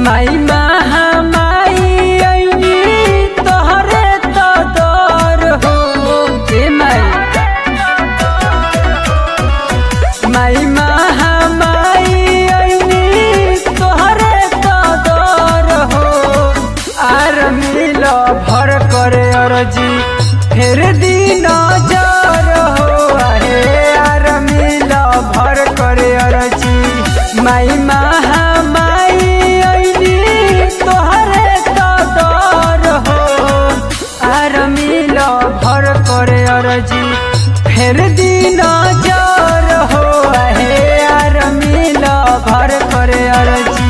माई महामाई ऐनी तोहरे तो दर हो ए माई माई महामाई ऐनी तोहरे तो दर हो आर मिल भर करे अरजी फेर दिन जर हो आहे आर मिल भर करे अरजी माई महामाई ऐनी तोहरे तो दर हो आर मिल भर करे अरजी फेर दिन जर हो आहे आर मिल भर करे अरजी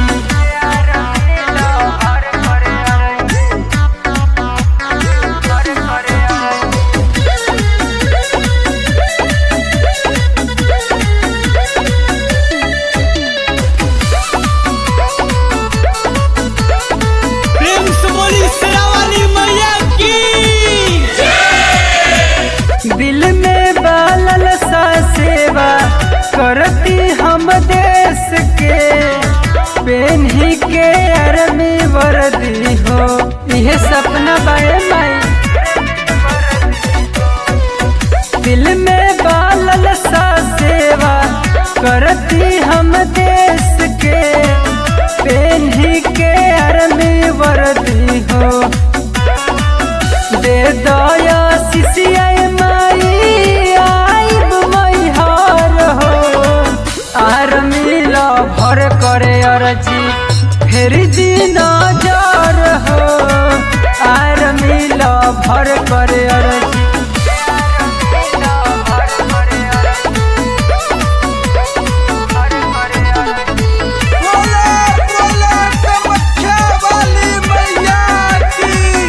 प्रेम से बोली शेरावाली मैया की दिल में बालल सा सेवा करती हम देश के पेन्ही के अरमी वर्दी हो यह सपना बाए माई दिल में बालल सा सेवा करती हम देश के पेन्ही के अरमी वर्दी हो दे दया शिशियाय माई आइब मैहर हो आर मिल भर करे अरजी फेर दिन जर हो आर मिल भर करे अरजी बोले बोले कामाख्या वाली मैया की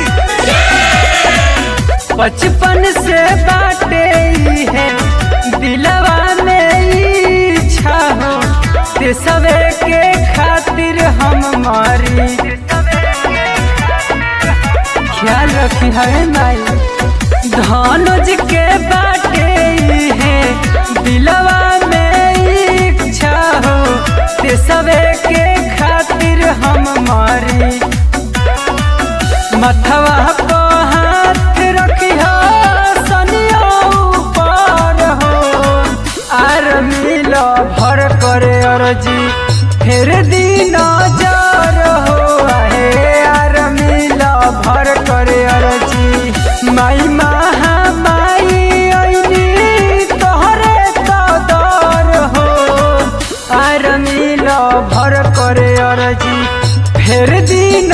बचपन से बाटे ई है दिलवा में इच्छा हो ते सबे के खातिर हम मारी ख्याल रखी है माई धनुज के बाटे ई है दिलवा में इच्छा हो ते सबे के खातिर हम मारी मथवा को हाथ रखिया सनिया ऊपर हो आर मिल भर करे अरजी फेर दिन जर हो आहे आर मिल भर करे अरजी माई महामाई ऐनी तोहरे तो दर हो आर मिल भर करे अरजी फेर दिन